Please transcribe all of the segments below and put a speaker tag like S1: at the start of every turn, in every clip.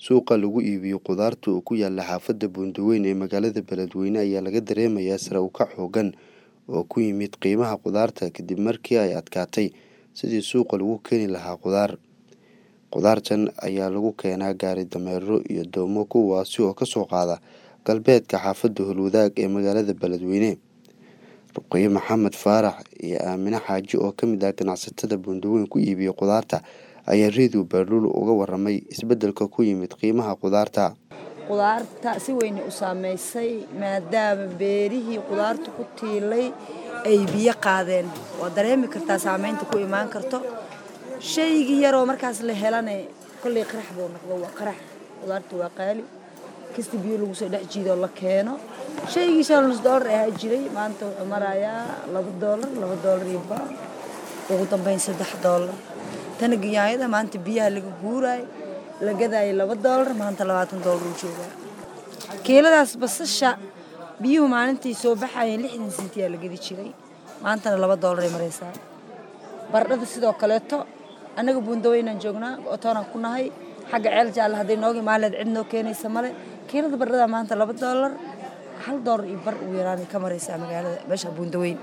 S1: Suuqa lagu iibiyo khudaarta oo ku yaala xaafadda Buundooyin ee magaalada Beledweyne ayaa laga dareemayaa sare u kac xooggan oo ku yimid qiimaha khudaarta kadib markii ay adkaatay sidii suuqa lagu keeni lahaa khudaar. Khudaartan ayaa lagu keenaa gaari dameero iyo doomo kuwaasi oo ka soo qaada galbeedka xaafadda Howlwadaag ee magaalada Beledweyne. Ruqayye Maxamed Faarax iyo Aamine Xaaji oo ka mid ah ganacsatada Buundooyin ku iibiya khudaarta ayaa Radio Baaluul uga warramay isbeddelka ku yimid qiimaha khudaarta.
S2: khudaarta si weyn u saameysay maadaama beerihii khudaarta ku tiilay ay biyo qaadeen waa dareemi kartaa saameynta ku imaan karto shaygii yaroo markaas la helane kolley qarax buu noqdo waa qarax khudaarta waa qaali kasta biyo lagu soo dhex jiidoo la keeno shaygii shan nus doolar ahaa jiray maanta wuxuu marayaa laba doolar laba doolar iyo bar ugu dambeyn saddex doolar tana ganyaayada maanta biyaha laga guuraayo la gadaayo laba doolar maanta labaatan doolar uu joogaa kiiladaas basasha biyuhu maalintii soo baxayeen lixdan sentiyaa la gadi jiray maantana laba doolar ay maraysaa baradhada sidoo kaleeto annaga buundaweynaan joognaa otoonaan ku nahay xagga ceel jaalle hadday nooga imaaleed cid noo keenaysa male kiilada baradhada maanta laba doolar hal doolar iyo bar ugu yaraan ka maraysaa magaalada meesha buundaweyn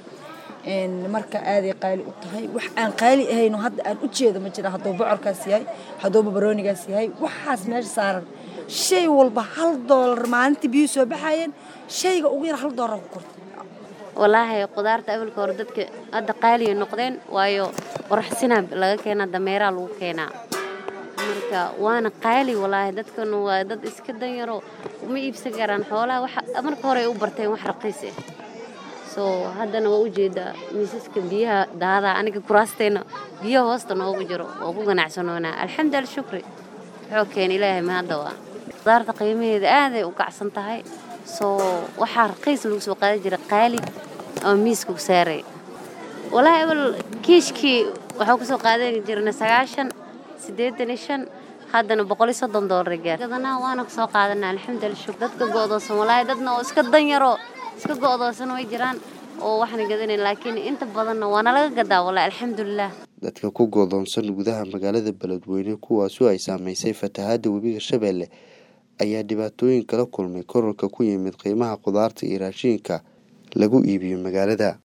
S2: marka aaday qaali u tahay wax aan qaali ahayn oo hadda aan u jeedo ma jira hadduu bocorkaas yahay hadduu babaroonigaas yahay waxaas meesha saaran shay walba hal doolar maalintii biyuhu soo baxayeen shayga ugu yar hal doolar ku kortay
S3: walaahi khudaarta awalka hore dadka hadda qaaliya noqdeen waayo qoraxsinaa laga keenaa dameeraa lagu keenaa marka waana qaali walaahi dadkan waa dad iska danyaro uma iibsan karaan xoolaha waxa marka hore ay u barteen wax raqiis ah soo haddana waa ujeedaa miisaska biyaha daadaa aniga kuraasteena biyaha hoosta noogu jiro waa ku ganacsanoonaa alxamdulillah shukri wuxuu keena ilaahay mahadda waa khudaarta qiimaheeda aaday u kacsan tahay soo waxaa raqiis lagu soo qaadan jira qaali oo miiska ku saaray walaahi awal kiishkii waxaa kusoo qaadan jirnay sagaashan siddeetan iyo shan haddana boqol iyo soddon doolar gaar gadanaa waana kusoo qaadanaa alxamdulillah shukr dadka go'doosan walaahi dadna oo iska danyaro iska go'doosan way jiraan oo waxna gadanayn laakiin inta badanna waana laga gadaa walaahi alxamdulilah
S1: dadka ku go'doonsan gudaha magaalada Beledweyne kuwaasoo ay saameysay fatahaadda webiga Shabeelle ayaa dhibaatooyin kala kulmay kororka ku yimid qiimaha khudaarta iyo raashinka lagu iibiyo magaalada